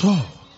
tọ́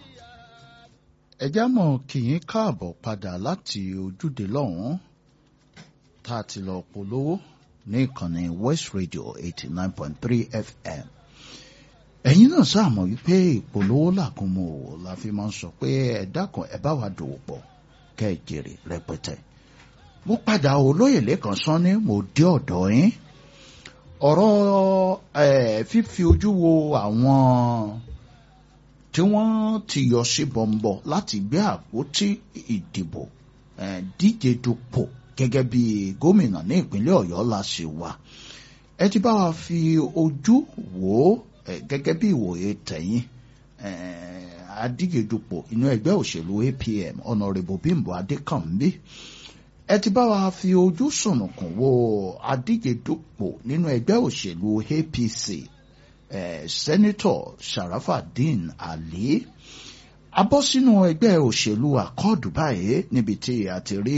ẹjá mọ̀ kí yín káàbọ̀ padà láti ojúde lọ́hùn-ún tá a ti lọ polówó ní ìkànnì West Radio eighty nine point three FM ẹ̀yin náà sáàmọ̀ wípé ìpolówó làkúnmọ̀ òwò la fi máa ń sọ pé ẹ dákun ẹ bá wa dòwò pọ̀ kẹ́ ẹ jèrè rẹpẹtẹ mo padà olóyè lẹ́kàn sán ní mo dé ọ̀dọ̀ yín ọ̀rọ̀ fífi ojú wo àwọn tí wọ́n ti yọ sí bọ̀m̀bọ̀ láti gbé àpótí ìdìbò díje dupò gẹ́gẹ́ bí gómìnà ní ìpínlẹ̀ ọ̀yọ́ la ṣe wà ẹ ti bá wa fi ojú wò ó gẹ́gẹ́ bí ìwòye tẹ̀yìn adíjedupò inú ẹgbẹ́ òṣèlú APM ọ̀nàrẹ́bù bímbọ́ adékànbí ẹ ti bá wa fi ojú sùnùkùn wo adíjedupò nínú ẹgbẹ́ òṣèlú APC eh, sẹ́nitọ̀ Sharafadin Ali abọ́ sínú ẹgbẹ́ òṣèlú àkọọdù báyìí níbi tí a ti rí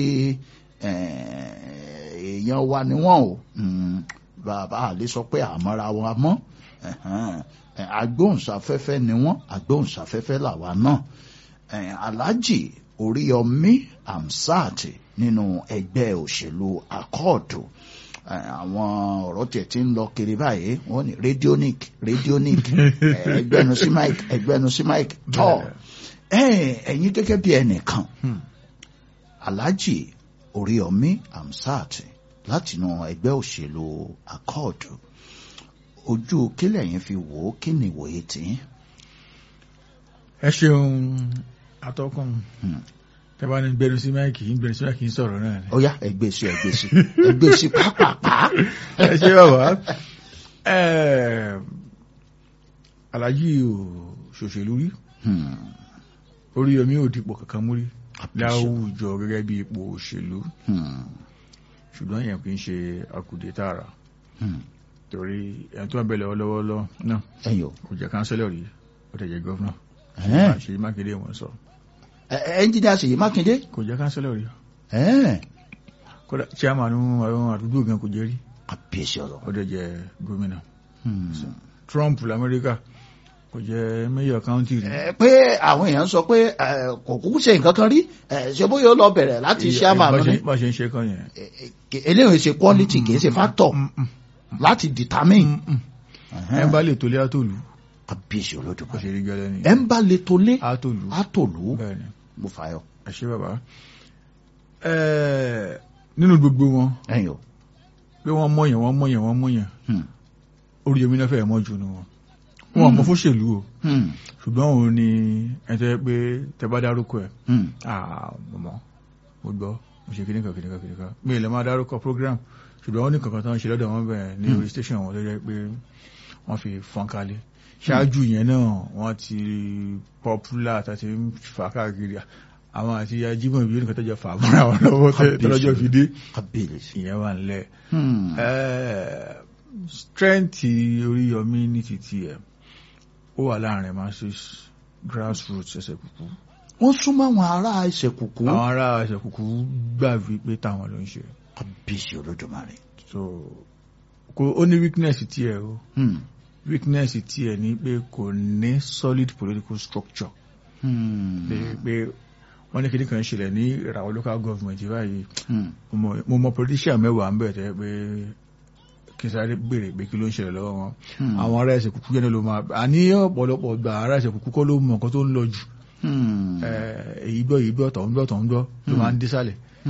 èèyàn wa ni wọ́n o bàbá àlè sọ pé àmọ́ra wa mọ́ agbóhùnsáfẹ́fẹ́ ni wọ́n agbóhùnsáfẹ́fẹ́ làwa náà Alhaji Oríyọmí Hamsat nínú ẹgbẹ́ òṣèlú àkọọdù àwọn ọ̀rọ̀ tiẹ̀ ti ń lọ kiri báyìí wọ́n ní radionic radionic ẹgbẹ́nu sí mic ẹgbẹ́nu sí mic tọ́ ẹ̀yin gẹ́gẹ́ bí ẹnìkan Alhaji Oríyọmí Hamsat látinú ẹgbẹ́ òṣèlú akọ́ọ̀dù ojú kílẹ̀ yẹn fi wò ó kí ni ìwòye tì í. ẹ ṣeun atọ́kùn tẹ́bá ní gbẹnu sí máìkì ń gbẹnu sí máìkì ń sọ̀rọ̀ náà ni. ó yá ẹgbẹ́ sí ẹgbẹ́ sí ẹgbẹ́ sí pápápá. ẹ ṣe bàbá alájí ò ṣòṣèlú rí Oríyọmí ò dipò kankan mú rí láwùjọ gẹ́gẹ́ bí ipò òṣèlú ṣùgbọ́n yẹn kì í ṣe akùdé tààrà torí ẹni tó ń bẹ lọ́wọ́lọ́wọ́ náà kò jẹ́ kánsẹ́lọ̀ rí ó tẹ̀ jẹ́ gọ́fúnà Ṣèyí Mákindé wọn sọ ẹnjìnìá Ṣèyí Mákindé. kò jẹ́ kánsẹ́lọ̀ rí. kódà chairman àwọn àdúgbò gan kò jẹ́ rí. àbíyèsí ọ̀rọ̀. ó dẹ̀ jẹ́ gómìnà. Trump lamẹ́ríkà kò jẹ́ mayor county rí. pé àwọn èèyàn sọ pé kò kúkú ṣe nǹkan kan rí ṣe bóyá ó lọ bẹ̀rẹ̀ láti chairman ní. bá ṣe ń ṣe kan yẹn. eléyìí ṣe quality kì í ṣe factor láti determine. ẹ bá lè tó lé àtòlù kábíyèsí olódùmarè ṣe rí gẹ́lẹ́ ni. ẹ ń bá lè tó lé àtòlù àtòlù bẹ́ẹ̀ni mo fàyọ. ẹ ṣé bàbá nínú gbogbo wọn ẹ̀yin o. pé wọ́n mọ̀yàn wọ́n mọ̀yàn wọ́n mọ̀yàn Oríyọmí náà fẹ́ẹ̀ mọ́ jù nù wọn wọn mọ fún ṣèlú o ṣùgbọ́n òun ni ẹ̀tọ́ pé tẹ bá dárúkọ ẹ̀ mọ̀mọ́ mo gbọ́ mo ṣe kíníkan kíníkan kíníkan mi ì lè máa dárúkọ program ṣùgbọ́n wọ́n ní kankan tó ń ṣe lọ́dọ̀ wọn bẹ̀rẹ̀ ní orí station wọn tó jẹ́ pé wọ́n fi fọ́n kalẹ̀ ṣáájú yẹn náà wọ́n ti popular tàti ń fà káàkiri àwọn àti ajímọ̀ ìbí nìkan tọ́jọ́ fà mọ́ra wọn lọ́wọ́ tọ́jọ́ fi dé ìyẹn wà nílẹ̀ strength Oríyọmí ní títí ẹ̀ ó wà láàrin masses grassroots ẹsẹ̀ kúkú wọ́n súnmọ́ àwọn ará ẹsẹ̀ kúkú. àwọn ará ẹsẹ̀ kúkú gbà wípé táwọn ló ń ṣe. kábíyèsí olódùmarè. so kò ó ní weakness tiẹ̀ o weakness tiẹ̀ ni pé kò ní solid political structure. pé wọ́n ní kíní kan ṣẹlẹ̀ ní ìràwọ̀ local government báyìí mo mọ politician mẹ́wàá ń bẹ̀ tẹ́ pé kí n sáré béèrè pé kí ló ń ṣẹlẹ̀ lọ́wọ́ wọn àwọn ará ẹsẹ̀ kúkú yẹn ló máa àní ọ̀pọ̀lọpọ̀ gba ará ẹsẹ̀ kúkú kọ́ ló mọ nǹkan tó ń lọ jù èyí gbọ́ èyí gbọ́ tọ̀hún gbọ́ tọ̀hún gbọ́ ló máa ń dé sálẹ̀